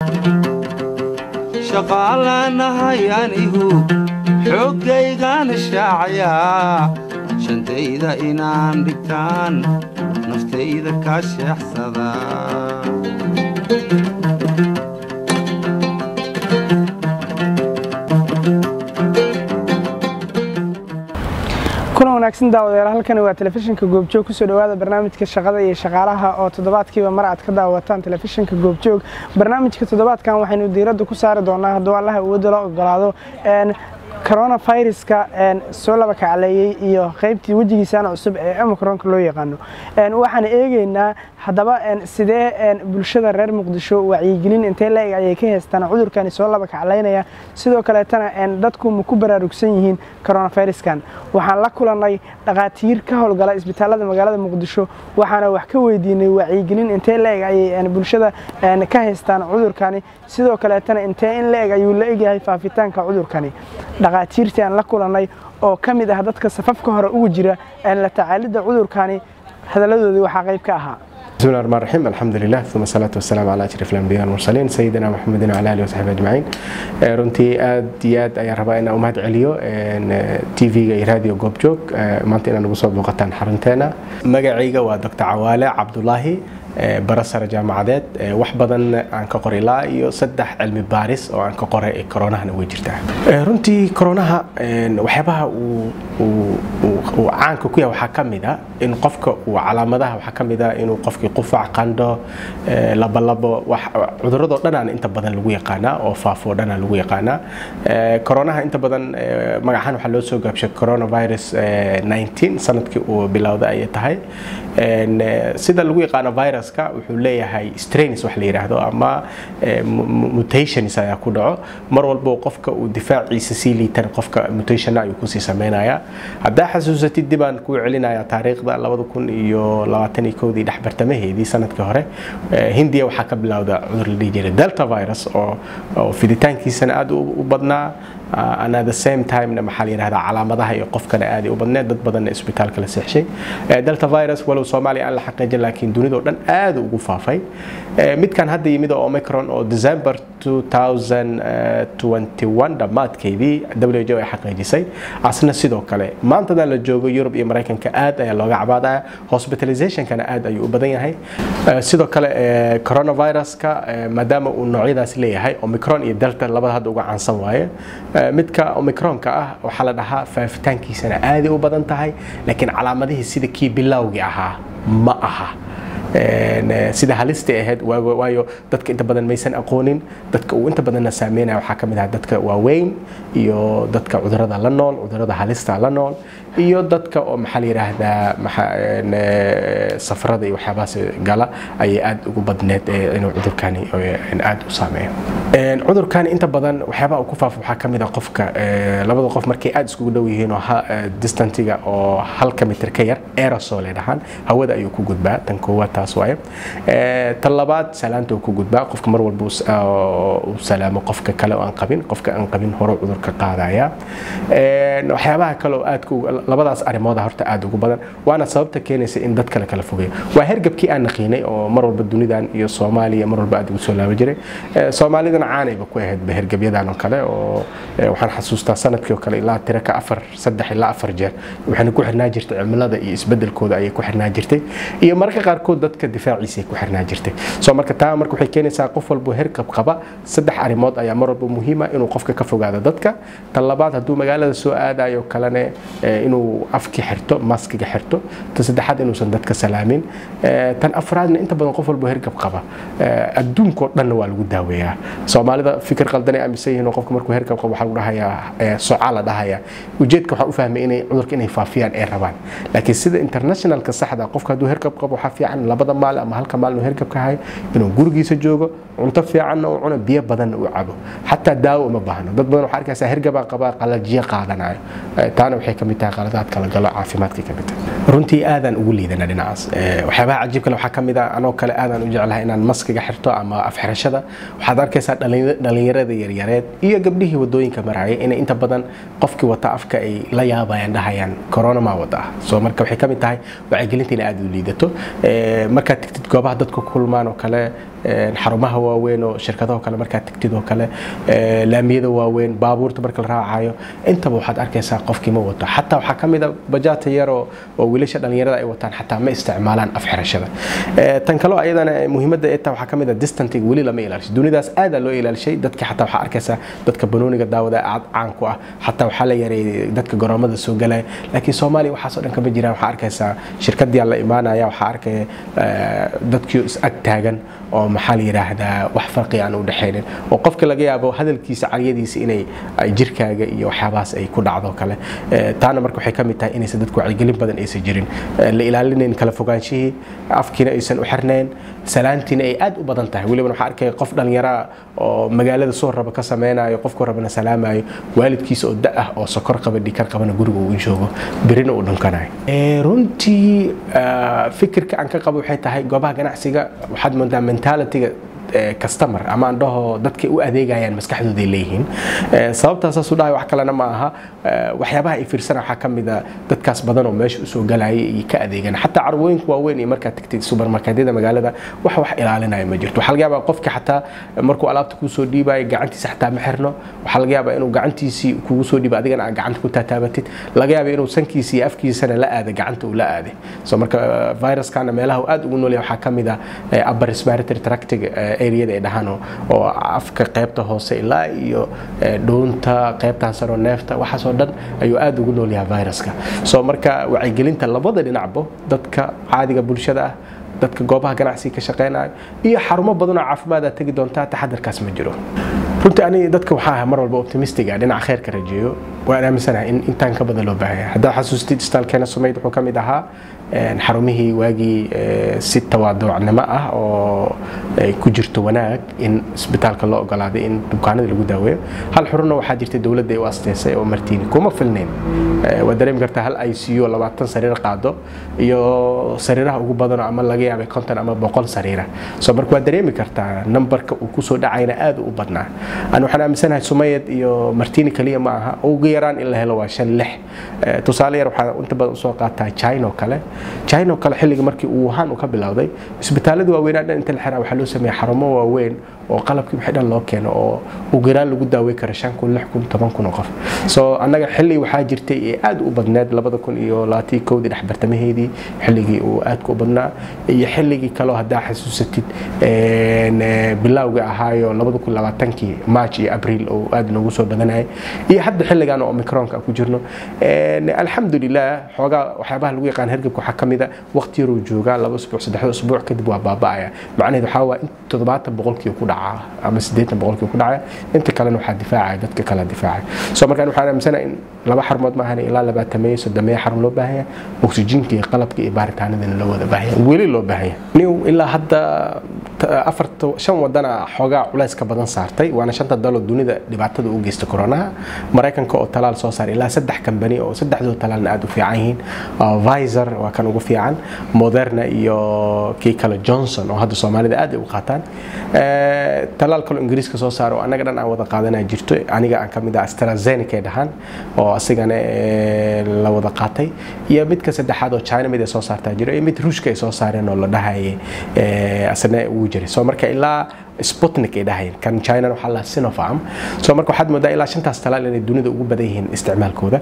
shaqaalanahay anigu xooggaygaana shaacayaa shantayda inaan dhigtaan naftayda kaa sheexsada kulan wanaagsan daawadayaal halkani waa telefishinka goobjoog kusoo dhowaada barnaamijka shaqada iyo shaqaalaha oo toddobaadkiiba mar aad ka daawataan telefishinka goobjoog barnaamijka toddobaadkan waxaynu diiradda ku saari doonaa hadduu allaha awoodda la ogolaado coronaviruska soo laba kacleeyey iyo qaybtii wejigiisana cusub ee omicronka loo yaqaano waxaan eegeynaa haddaba sidee bulshada reer muqdisho wacyigelin intee la-eg ayay ka haystaan cudurkani soo laba kaclaynaya sidoo kaleetana dadku ma ku baraarugsan yihiin coronaviruskan waxaan la kulannay dhakhaatiir ka howlgala isbitaalada magaalada muqdisho waxaana wax ka weydiinay wacyigelin intee la-eg ayay bulshada ka haystaan cudurkani sidoo kaleetana intee in la-eg ayuu la egyahay faafitaanka cudurkani dhakhaatiirtii aan la kulannay oo ka mid ah dadka safafka hore ugu jira la tacaalidda cudurkani hadalladoodii waxaa qayb ka ahaa بسم الله الرحمن الرحيم الحمد لله ثم الصلاة والسلام على أشرف الأنبياء والمرسلين سيدنا محمد وعلى آله وصحبه أجمعين runtii aad iyo aad ayaan rabaa inaan u mahad celiyo tv-ga iyo radio goobjoog maanta inaad nagu soo booqataan xarunteena magacayga waa dr cawaale cabdulaahi barasara jaamacadeed wax badan aan ka qoray ilaa iyo saddex cilmi baaris oo aan ka qoray koronahana way jirtaa runtii koronaha waxyaabaha uu caanka ku yahay waxaa ka mid a in qofka uu calaamadaha waxaa ka mid a inuu qofkii qufac qandho labolabo cuduradoo dhanaan inta badan lagu yaqaanaa oo faafoo dhanaa lagu yaqaanaa koronaha inta badan magacahaan waxaa loo soo gaabshay coronavirus 19 sanadkii uu bilowda ayay tahay sida lagu yaqaano viruska wuxuu leeyahay strains wax la yidhaahdo ama mutations ayaa ku dhaco mar walbo qofka uu difaaciisa sii liitan qofka mutationna ayuu kusii samaynayaa haddaa xasuusatid dibaan kuu celinaya taariikhda labada kun iyo labaatan iyo kowdii dhexbartamaheedii sanadkii hore hindiya waxaa ka bilowda cudur la dhihi jiray delta virus oo fiditaankiisana aad u badnaa and at the same time maxaa la yidhahdaa calaamadaha iyo qofkana aaday u badneed dad badanna isbitaalka la seexshay delta virus walow soomaaliya aan la xaqiijin laakiin dunidao dhan aad ugu faafay midkan hadda yimid oo omicron oo december 2021 dhammaadkeedii who ay xaqiijisay asna sidoo kale maantadan la joogo yurub iyo maraykanka aad ayaa looga cabaadaya hospitalizationkana aad ayuu u badan yahay sidoo kale coronaviruska maadaama uu noocyadaas leeyahay omicron iyo delta labada hadda uga caansan waaye midka omicronka ah waxaa la dhahaa faafitaankiisana aaday u badan tahay laakiin calaamadihii sida kii bilowgii ahaa ma aha sida halista ahayd waayo dadka inta badan maysan aqoonin dadka uu inta badanna saameynaya waxaa ka mid ah dadka waaweyn iyo dadka cudurada la nool cudurada halista la nool iyo dadka oo maxaa la yidhaahdaa safarada iyo waxyaabahaas gala ayay aad ugu badneed inuu cudurkani aad u saameeyo cudurkani inta badan waxyaabaha uu ku faafo waxaa ka mid ah qofka labada qof markay aad iskugu dhow yihiin oo distantiga oo halka mitir ka yar aerosol ay dhahaan hawada ayuu ku gudbaa tan koowaad taas waaye tan labaad salaanta uu ku gudbaa qofka mar walba uu salaamo qofka kale oo aan qabin qofka aan qabin hore cudurka qaadaya waxyaabaha kale oo aad labadaas arrimooda horta aad ugu badan waana sababta keenaysa in dad kale kala fogeeyo waa hergabkii aan naqiinay oo mar walba dunidan iyo soomaaliya mar walba aad ugu soo laaban jiray soomaalidana caanayba ku ahaydba hergabyadan oo kale oo waxaan xasuustaa sanadkii oo kale ilaa tira ka afar saddex ilaa afar jeer waxayna ku xirnaa jirtay cimilada iyo isbedelkooda ayay ku xirnaa jirtay iyo mararka qaarkood dadka difaaciisa ku xirnaa jirtay soo marka taa marka waxay keenaysaa qof walbo hergab qaba saddex arrimood ayaa mar walba muhiima inuu qofka ka fogaado dadka tan labaad hadduu magaalada soo aadayo kalene inuu afki xirto maskiga xirto tan saddexaad inuusan dadka salaamin tan afraadna inta badan qof walbo hergab qaba adduunkao dhanna waa lagu daaweeyaa soomaalida fikir qaldan ay aaminsan yihiin oo qofka markuu hergab qabo waxaa lagu dhahayaa socaa la dhahayaa ujeedka waxaa u fahmay inay cudurka inay faafiyaan ay rabaan laakiin sida internationalka saxda qofka hadduu hergab qabo waxaa fiican labada maal ama halka maalin uu hergabka hayo inuu gurigiisa joogo cunto fiicanna uu cuno biyo badanna uu cabo xataa daawo uma baahno dad badan waxaa arkaysaa hergabaa qabaa qalajiyo qaadanayo taana waxay ka mid tahay qaladaad kala galo caafimaadkay ka mid tahay runtii aadaan ugu liidana dhinacaas waxyaabaha cajiib kale waxaa ka mid ah anoo kale aadaan u jeclahay inaan maskiga xirto ama afxirashada waxaad arkaysaa dhalinyarada yaryareed iyo gabdhihii wadooyinka maraya inay inta badan qofkii wata afka ay la yaabayaan dhahayaan corona maa wada ah soo marka waxay ka mid tahay wacyigelinta inay aad u liidato markaad tigtid goobaha dadku kulmaan oo kale xarumaha waaweyn oo shirkadaho kale markaad tagtid oo kale laamiyada waaweyn baabuurta marka la raacayo intaba waxaad arkaysaa qofkii ma wato xataa waxaa ka mid a bajaata yar oo wiilasha dhallinyarada ay wataan xataa ma isticmaalaan afxirashada tan kaloo ayadana muhiimadda ee taa waxaa ka mid a distantiga weli lama ilaalisho dunidaas aadaa loo ilaalishay dadka xataa waxaa arkaysaa dadka banooniga daawada aad caan ku ah xataa waxaa la yareeyay dadka garoomada soo galaya laakiin soomaaliya waxaasoo dhan kama jiraan waxaa arkaysaa shirkadii la imaanaya waxaa arkaya dadkii is ag taagan oo maxaa la yidhaahdaa wax farqi aan u dhexaynin oo qofka laga yaabo hadalkiisa caryadiisa inay jirkaaga iyo waxyaabahaas ay ku dhacdo kale taana marka waxay ka mid tahay inaysan dadku wacyigelin badan aysan jirin la ilaalinayn kala fogaanshihii afkiina aysan u xirnayn salaantiina ay aad u badan tahay weliba waxaa arkaya qof dhallinyaraa oo magaalada soo raba ka sameynayo qofku rabana salaamayo waalidkiisa oo da ah oo sokor qaba dhikar qabana guriga uu joogo birina uu dhunkanayo runtii fikirka aan ka qabo waxay tahay goobaha ganacsiga waxaad moodaa mentalityga customer ama aan dhaho dadkay u adeegayaan maskaxdooday leeyihiin sababtaasaasu dhahay wax kalena ma aha waxyaabaha ay fiirsana waxaa ka mid a dadkaas badan oo meesha usoo galaya iyo ka adeegan xataa carwooyinka waaweyn iyo markaad tagtid supermarketyada magaalada wax wax ilaalinaya ma jirto waxaa laga yaabaa qofka xataa markuu alaabta kuu soo dhiibayo gacantiisa xataa ma xirno waxaa laga yaabaa inuu gacantiisii kugu soo dhiiba adigana aad gacanta ku taataabatid laga yaaba inuu sankiisa iyo afkiisana la aada gacanta uu la aaday so marka viruskana meelaha uu aad ugu noolyahay waxaa ka mid a upper respiratory tractiga areada ay dhahaan oo afka qaybta hoose ilaa iyo dhuunta qaybtan saroo neefta waxaasoo dhan ayuu aad ugu nool yahay viruska so marka wacyigelinta labada dhinacbo dadka caadiga bulshada ah dadka goobaha ganacsiga ka shaqeynayo iyo xarumo badan oo caafimaad aad tegi doontaa taxadarkaas ma jiro runtii aniga dadka waxaa ahay mar walba optimistiga dhinaca kheyrka rajeeyo waan aaminsanahay in intaan ka badan loo baahaya haddaad xasuustid istaalkeena sumayd wuxuu ka mid ahaa xarumihii waagii si tawaaducnimo ah oo ay ku jirto wanaag in isbitaalka loo ogolaaday in bukaanada lagu daaweeyo hal xurunna waxaa jirtay dowladda ay u asteysay oo martiini kuma filnayn waa dareemi kartaa hal i c u labaatan sariir qaado iyo sariiraha ugu badanoo ama laga yaabay konton ama boqol sariira so marka waa dareemi kartaa nambarka uu kusoo dhacayna aad u badnaa ani waxaan aaminsanahay sumayad iyo martiini kaliya ma aha ugu yaraan in la helo waa shan lix tusaale yar waxaa inta badan usoo qaataa china oo kale china oo kale xilliga markii uu wuhan uu ka bilowday isbitaaladii waaweynaa dhan inta la xiraa waxaa loo sameeya xarumo waaweyn oo qalabkii wixii dhan loo keeno oo ugu yaraan lagu daawey karo shan kun lix kun toban kun oo qof so annaga xilli waxaa jirtay ee aad u badneed labada kun iyo labaatii kowdii dhexbartamaheedii xilligii uu aadka u badnaa iyo xilligii kaloo haddaa xasuusatid bilowga ahaayo labada kun labaatankii march iyo abriil oo aad noogu soo badanayay iyo hadda xilligan oo omicronka ku jirno alxamdulilah xoogaa waxyaabaha lagu yaqaan hergebka waxaa ka mid a waqti yaruu joogaa laba usbuuc saddexda usbuuc kadib waa baaba'aya macnaheedu waxaa waa in toddobaatan boqolkii ku dhacaa ama siddeetan boqolkii ku dhacaya inta kalena waxaa difaacaya dadka kala difaacaya so markaan waxaan aaminsanahay in laba xarumood maahan ilaa labaatameeyo soddomeeyo xarun loo baahan yahay oksijiinka iyo qalabka iyo baaritaanadana loo wada baahan yahay weli loo baahan yahay new ilaa hadda afarta shan wadana xoogaa culayska badan saartay waana shanta dalo dunida dhibaatada u geysta koronaha maraykanka oo talaal soo saaray ilaa saddex kambani oo saddexdoo talaalna aad u fiican yihiin visor waa kan ugu fiican moderna iyo kii kale johnson oo hadda soomaalida aad ay u qaataan talaal kaloo ingiriiska soo saaro oo annaga dhan aan wada qaadanaa jirto aniga aan ka mid ah astrazeneca ay dhahaan oo asigana la wada qaatay iyo midka saddexaad oo china mid ay soo saartaa jiro iyo mid ruushka ay soo saareen oo la dhahayay asna wuu jiray so marka ilaa sputnik ay dhahayeen kan china waxaa la sinopharm so marka waxaad moodaa ilaa shantaas talaal inay dunida ugu badan yihiin isticmaalkooda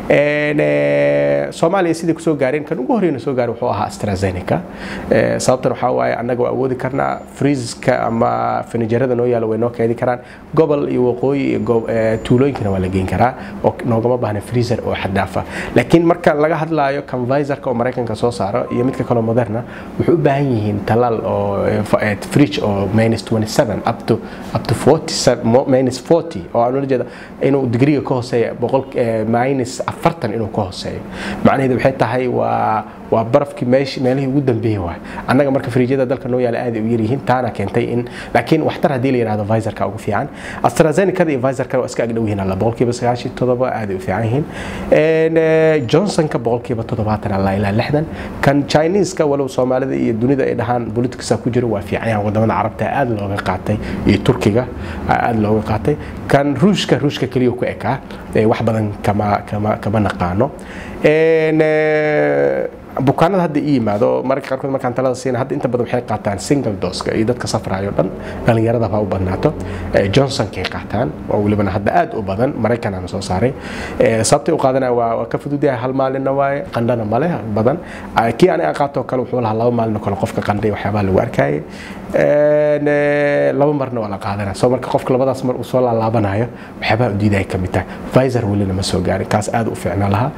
soomaaliya sidai kusoo gaareen kan ugu horeyna soo gaaray wuxuu ahaa astrazeneca sababtan waxaa waaye annaga waa awoodi karnaa freezeska ama finijarada noo yaalo way noo keedi karaan gobol iyo waqooyi iyo tuulooyinkana waa la geyn karaa oo noogama baahna freezer oo xaddaafa laakiin marka laga hadlaayo kan visorka oo maraykanka soo saaro iyo midka kaloo moderna wuxuu u baahan yihiin talaal oo fridge oo minus 27 up to up to 47 minus 40 oo aan ula jeeda inuu digriga ka hooseeya boqol minus 40 inuu ka hooseeyo macnaheedu waxay tahay waa waa barafkii meesh meelihii ugu dambeeyay waay annaga marka fariijyada dalka noo yaala aad ay u yar yihiin taana keentay in laakiin waxtar haddii la yidhahdo visorka ugu fiican astrazenecada iyo visorka waa iska agdhow yihiin alla boqolkiiba sagaashan todoba aad ay u fiican yihiin johnsonka boqolkiiba toddobaatan alla ilaa lixdan kan chineeska walow soomaalida iyo dunida ay dhahaan politicsa ku jiro waa fiican yahan wadamada carabta aad looga qaatay iyo turkiga aad looga qaatay kan ruushka ruushka keliya ku ekaa wax badan kama kama kama naqaano bukaanada hadda ii yimaado mararka qaarkood markaan talada siina hadda inta badan waxay qaataan single doska iyo dadka safrayo dhan dhallinyarada ha u badnaato johnsonkay qaataan oo welibana hadda aad u badan maraykanana soo saaray sababtay u qaadanaya waa waa ka fududahay hal maalinna waaye qandhana male badan kii aniga qaatoo kale wuxuu lahaa laba maalin kale qofka qandhay waxyaabaha lagu arkayay laba marna waa la qaadanaya soo marka qofka labadaas mar uu soo laalaabanayo waxyaabaha u diidaya ka mid tahay visor welina ma soo gaarin kaas aad u fiicnaa lahaa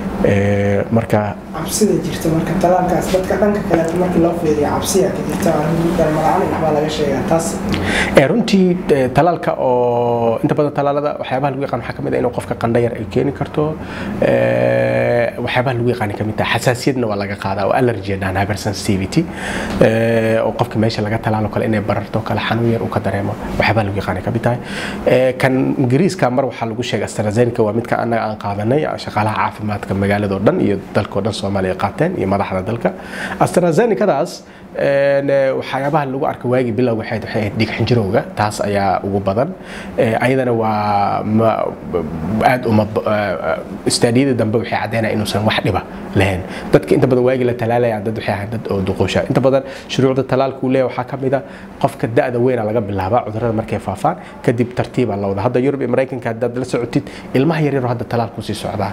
marka cabsida jirta marka talaalkaas dadka dhanka kaleeto markii loo fiiriyo cabsiya ka jirta dhalmala'aan waxbaa laga sheegaa taas runtii talaalka oo inta badan talaalada waxyaabaha lagu yaqaan waxaa ka mid ah inuu qofka qandho yar ay keeni karto waxyaabaha lagu yaqaan ka mid tahay xasaasiyadna waa laga qaadaa oo allergy dhahan hypersensitivity oo qofka meesha laga talaalo kale inay bararto kale xanuun yar uu ka dareemo waxyaabaha lagu yaqaan ka mid tahay kan ingiriiska mar waxaa lagu sheegay astrazeneca waa midka annaga aan qaadanay shaqaalaha caafimaadka magaalada oo dhan iyo dalka oo dhan soomaaliya qaateen iyo madaxda dalka astrazenecadaas waxyaabaha lagu arka waagii bilowga waxay ahayd dhiig xinjirowga taas ayaa ugu badan ayadana waa aad uma istaadiyada dambe waxay caddeynaya inuusan wax dhiba lahayn dadka inta badan waagii la talaalaya dad waxay ahayd dad oo duqoosha inta badan shuruucda talaalka uu leeyahay waxaa ka mid a qofka da'da weyna laga bilaabaa cudurrada markay faafaan kadib tartiibaa la wada hadda yurub iyo maraykanka haddaad la socotid ilmaha yaryaro hadda talaalku sii socdaa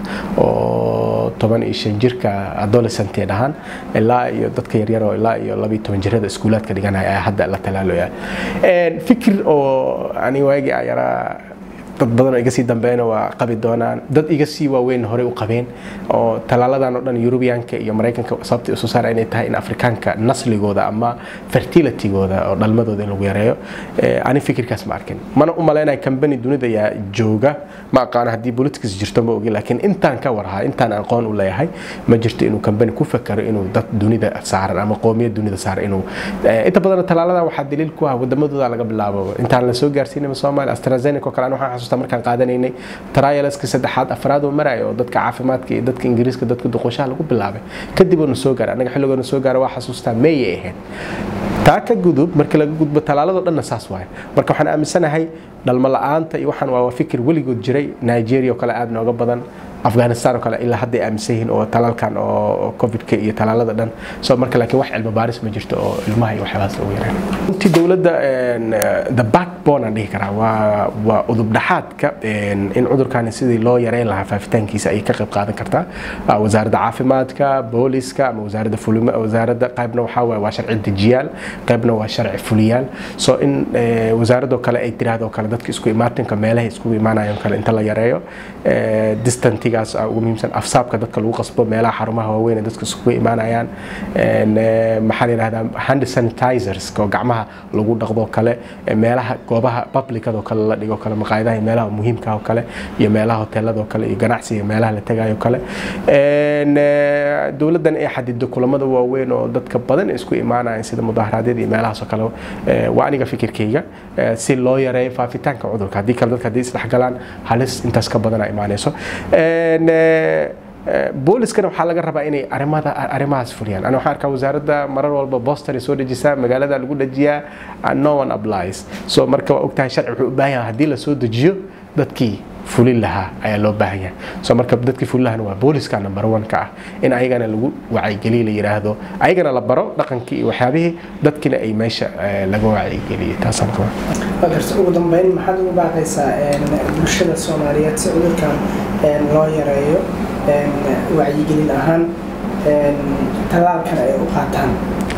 oo toban iyo shan jirka adolescentee dhahaan ilaa iyo dadka yaryaroo ilaa iyo laba iyo toban jirada iskuulaadka dhiganaya ayaa hadda la talaalaya fikir oo ani waagii a yaraa dad badan oo iga sii dambeeyna waa qabi doonaan dad iga sii waaweyn horey u qabeen oo talaaladan oo dhan yurubiyaanka iyo maraykanka sababta isu saara inay tahay in afrikaanka nasligooda ama fertilitygooda oo dhalmadooda in lagu yareeyo ani fikirkaas ma arkin mana u malaynaya kambani dunida ayaa jooga ma aqaano haddii politics jirto ma ogi laakiin intaan ka warhaa intaan aqoon u leeyahay ma jirto inuu kambani ku fakaro inuu dad dunida saaran ama qoomiyad dunida saaran inuu inta badan talaaladan waxaa daliil ku ah wadamadooda laga bilaabo intaan la soo gaarsiinay soomaaliya astrazeneca oo kale an waxaan xasuustaa markaan qaadanaynay trialska saddexaad afraad oo maraya oo dadka caafimaadka iyo dadka ingiriiska dadka duqoshaha lagu bilaabay kadib oo na soo gaaray annaga xilligoona soo gaaray waa xasuustaa meeyay ahayd taa ka gudub marka laga gudbo talaaladoo dhanna saas waaye marka waxaan aaminsanahay dhalmo la-aanta iyo waxaan waa fikir weligood jiray nigeria oo kale aad nooga badan afghanistan oo kale ilaa hadday aaminsan yihiin oo talaalkan oo covidka iyo talaalada dhan so marka laakiin wax cilmi baaris ma jirto oo ilmaha iyo waxyaabahaas lagu yareen runtii dowladda the backbone aan dhihi karaa waa waa udub dhaxaadka in cudurkani sidii loo yareyn lahaa faafitaankiisa ayay ka qayb qaadan kartaa wasaaradda caafimaadka booliska ama wasaaradda fulima wasaaradda qaybna waxaa waaye waa sharci dejiyaal qaybna waa sharci fuliyaal so in wasaaradoo kale ay tiraahdo kale dadka isku imaatinka meelaha iskugu imaanayaan kale inta la yareeyo distantigaas ugu muhiimsan afsaabka dadka lagu qasbo meelaha xarumaha waaweyn ee dadka iskugu imaanayaan maxaa la yidhahdaa hand sanitizers oo gacmaha lagu dhaqdo kale meelaha goobaha publicadoo kale la dhigo kale maqaayadaha iyo meelaha muhiimka oo kale iyo meelaha hoteelada oo kale iyo ganacsiga meelaha la tagayo kale dowladdan ay xadido kulamada waaweyn oo dadka badan isku imaanayaan sida mudaharaadyada iyo meelahaas oo kale waa aniga fikirkayga si loo yareeyo faafitaanka cudurka haddii kale dadka haddii isdhexgalaan halis intaas ka badana imaanayso booliskana waxaa laga rabaa inay arimada arrimahaas fuliyaan ana waxaan arkaa wasaaradda marar walba boston ay soo dejisaa magaalada lagu dejiyaa no one applies so marka waa ogtahay sharci wuxuu u baahan yahay haddii lasoo dejiyo dadkii fulin lahaa ayaa loo baahan yahay so marka dadkii fulin lahana waa booliska number one ka ah in ayagana lagu wacyigeliye la yidhaahdo ayagana la baro dhaqankii iyo waxyaabihii dadkina ay meesha laga wacyigeliyey taasaan qabaa garta ugu dambeyn maxaad ugu baaqaysaa bulshada soomaaliyeed si cudurkan loo yareeyo wacyigelin ahaan tallaalkan ay u qaataan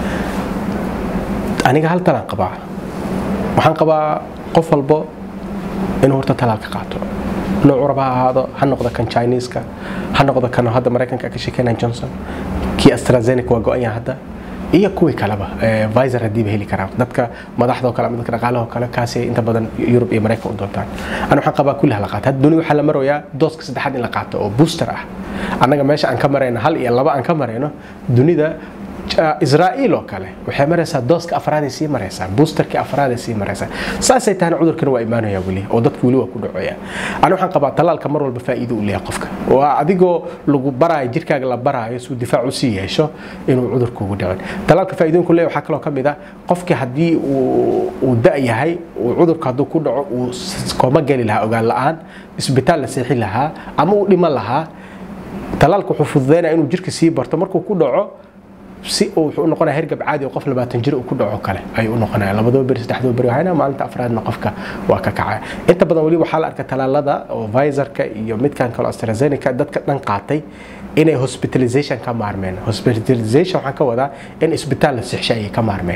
aniga hal talaan qabaa waxaan qabaa qof walbo inuu horta talaalka qaato noocu raba ha ahaado ha noqdo kan chineeska ha noqdo kan hadda maraykanka ka sheekeynaya johnson kii astrazeneca waa go-an yahay hadda iyo kuwii kaleba visor haddiiba heli karaan dadka madaxda oo kale ama dadka dhaqaalaha oo kale kaasi inta badan yurub iyo maraykan u doontaan ana waxaan qabaa kulli hala qaato hadda dunida waxaa la marayaa dooska saddexaad in la qaato oo booster ah annaga meesha aan ka marayno hal iyo laba aan ka marayno dunida israa'iil oo kale waxay maraysaa dooska afraaday sii maraysaa boosterkii afraaday sii maraysaa saasay tahana cudurkana waa imaanaya weli oo dadku weli waa ku dhacaya ani waxaan qabaa talaalka mar walba faa'iido u leeyahay qofka waa adigoo lagu baraayo jirkaaga la baraayo suu difaac u sii yeesho inuu cudurka ugu dhicin talaalka faa'iidooyinku leeyahay waxaa kaloo ka mid ah qofkii haddii uu da' yahay uu cudurka hadduu ku dhaco uu kooma geli lahaa ogaan la'aan isbitaal la seexin lahaa ama uu dhiman lahaa talaalka wuxuu fududeynaya inuu jirka sii barto markuu ku dhaco si uu wuxuu u noqonaya hergab caadi oo qof labaatan jir uu ku dhaco kale ayuu u noqonaya labadoo beri saddexdoo beri waxayna maalinta afraadna qofka waa ka kacaya inta badan weli waxaa la arka talaalada oo Pfizerka iyo midkan kale AstraZeneca dadka dhan qaatay inay hospitalization ka maarmeen hospitalization waxaan ka wadaa in isbitaal la sixshay ay ka maarmeen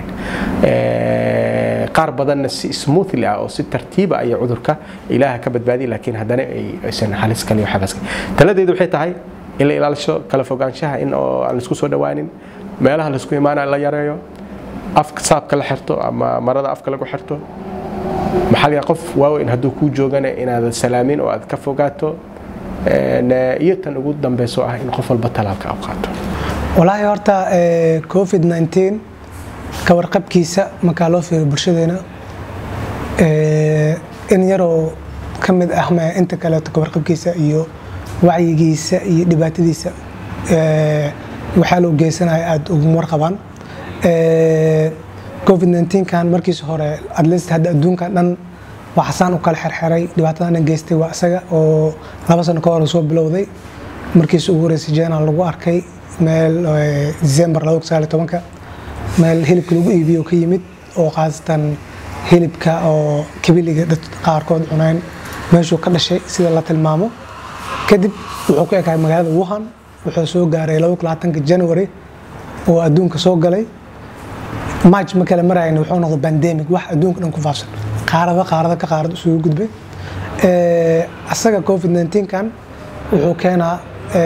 qaar badanna si smoothly ah oo si tartiiba ayay cudurka ilaaha ka badbaadiyay laakiin haddana aysan halis kale iyo xabas taladeedu waxay tahay in la ilaalisho kala fogaanshaha in oo aan isku soo dhawaanin meelaha laisku imaanaya la yareeyo afka saabka la xirto ama marada afka lagu xirto maxaa laga qof waaweyn hadduu kuu joogana inaad salaamin oo aad ka fogaato iyo tan ugu dambeyso ah in qof walba talaalka u qaato walaahi horta covid 19 ka warqabkiisa markaa loo fiiriyo bulshadeena in yaroo ka mid ah ma inta kaleeto ka warqabkiisa iyo wacyigiisa iyo dhibaatadiisa waxaa loo geysanaya aada uguma warqabaan covid 19 kan markiisa hore atleast hadda adduunka dhan waxasaan u kala xerxeray dhibaatadana geystay waa isaga oo laba sano ka hor soo bilowday markiisa ugu horeysay jena lagu arkay meel december ka meel hilibka lagu iibiyo ka yimid oo khaasatan hilibka oo kabiliga dad qaarkood cuneen meeshuu ka dhashay sida la tilmaamo kadib wuxuu ku ekahay magaalada wuhan wuxuu soo gaaray january oo adduunka soo galay march ma kale marayna wuxuu noqday pandemic wax adduunka dhan ku faafsan qaarada qaarada ka qaarad isugu gudbay asaga covid 19 kan wuxuu keenaa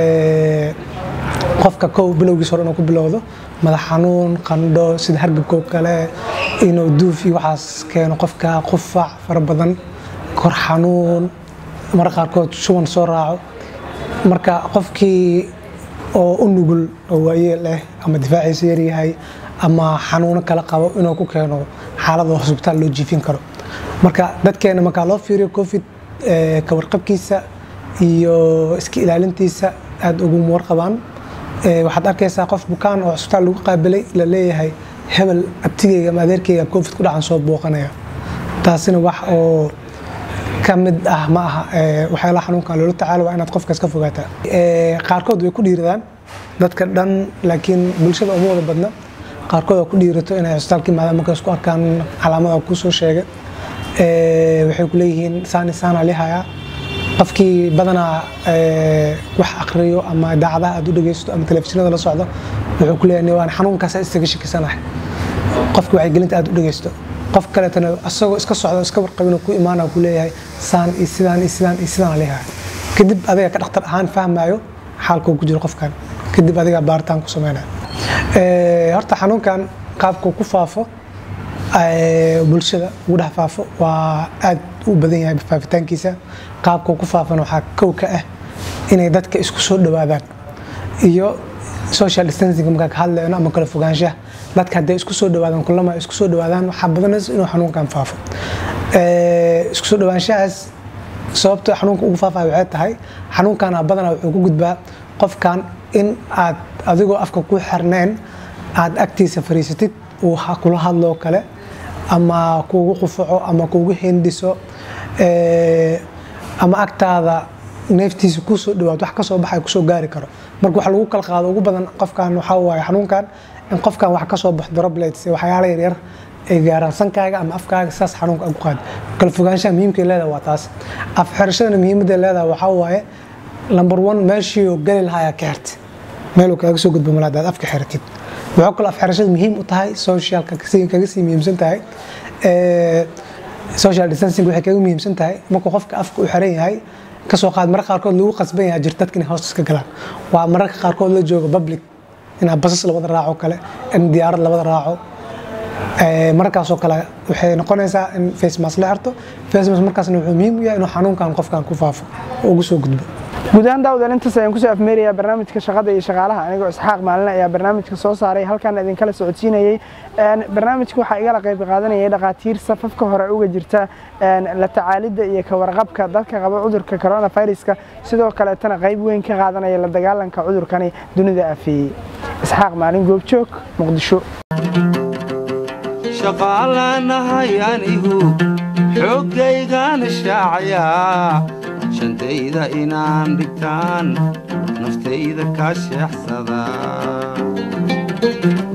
qofka kow bilowgiis hore inuu ku bilowdo madax xanuun qandho sida hargabkoo kale inuu duuf iyo waxaas keeno qofka qufac fara badan kor xanuun marka qaarkood shuban soo raaco marka qofkii oo u nugul oo waayeel ah ama difaaciisa yaryahay ama xanuuno kala qabo inuu ku keeno xaalada hosbitaal loo jiifin karo marka dadkeena markaa loo fiiriyo covid ka warqabkiisa iyo iska ilaalintiisa aada uguma warqabaan waxaad arkaysaa qof bukaan oo cusbitaal lagu qaabilay la leeyahay hebel abtigeyga ama adeerkeyga covid ku dhacan soo booqanaya taasina wax oo ka mid ah ma aha waxyaalaha xanuunkan loola tacaalo waa inaad qofkaas ka fogaataa qaarkood way ku dhiiradaan dadka dhan laakiin bulshada uma wada badna qaarkood oo ku dhiirato inay cusbitaalka yimaadaan markay isku arkaan calaamada kuu soo sheegay waxay ku leeyihiin saani saana lihayaa qofkii badanaa wax akriyo ama idaacadaha aad u dhegeysto ama telefishinada la socdo wuxuu ku leeyahay waan xanuunkaas isaga shakisanahay qofki wacyigelinta aad u dhegeysto qof kaleetana asagoo iska socdo iska warqabin ku imaana ku leeyahay saan iyo sidaan iyo sidaan iyo sidaan leeyahay kadib adiga ka dhakhtar ahaan fahmayo xaalkuu ku jiro qofkan kadib adiga baaritaan ku sameynaya horta xanuunkan qaabkuu ku faafo bulshada ugu dhex faafo waa aad u badan yahay faafitaankiisa qaabkuu ku faafana waxaa kow ka ah inay dadka isku soo dhowaadaan iyo social distancing markaa ka hadlayno ama kala fogaanshaha dadka hadday isku soo dhawaadaan kulama isku soo dhawaadaan waxaa badanaysa inuu xanuunkan faafo isku soo dhawaanshahaas sababta xanuunka ugu faafaya waxay tahay xanuunkana badanaa wuxuu ku gudbaa qofkan in aad adigoo afka ku xirneen aad agtiisa fariisatid uu kula hadloo kale ama kuugu qufaco ama kuugu hindiso ama agtaada neeftiisa kusoo dhawaad wax kasoo baxay kusoo gaari karo marka wax lagu kala qaado ugu badan qofkan waxaa waaye xanuunkan in qofkan wax kasoo baxo droplets waxyaala yaryar ay gaaraan sankaaga ama afkaaga saas xanuunka aad ku qaad kala fogaanshaha muhiimkay leedahay waa taas af xirashadana muhiimadday leedahay waxaa waaye number one meeshii gali lahaa ka xirta meel uu kaaga soo gudbo malaad aad afka xiratid waxaa kaloo af xirashada muhiim u tahay socialka kaga sii muhiimsan tahay social distancing waxay kaga muhiimsan tahay markuu qofka afka u xiran yahay kasoo qaad mararka qaarkood lagu qasban yahay jir dadka inay hoosta iska galaan waa mararka qaarkood la joogo public inaa basas labada raaco kale in diyaarad labada raaco markaasoo kale waxay noqonaysaa in facemas la xirto facemas markaasna wuxuu muhiim u yahay inuu xanuunkan qofkan ku faafo oo ugu soo gudbo guud ahaan daawadaal intaas ayaan kusoo afmeerayaa barnaamijka shaqada iyo shaqaalaha anigoo isxaaq maalin ayaa barnaamijka soo saaray halkaan idinkala socodsiinayey barnaamijka waxaa igala qayb qaadanayay dhakhaatiir safafka hore uga jirta la tacaalidda iyo ka warqabka dadka qaba cudurka coronaviruska sidoo kaleetana qayb weyn ka qaadanaya la dagaalanka cudurkani dunida afeeyey isxaaq maalin goobjoog muqdisho shaqaalanahay anigu xooggaygaan shaacayaa shantayda inaan dhigtaan naftayda kaa sheexsada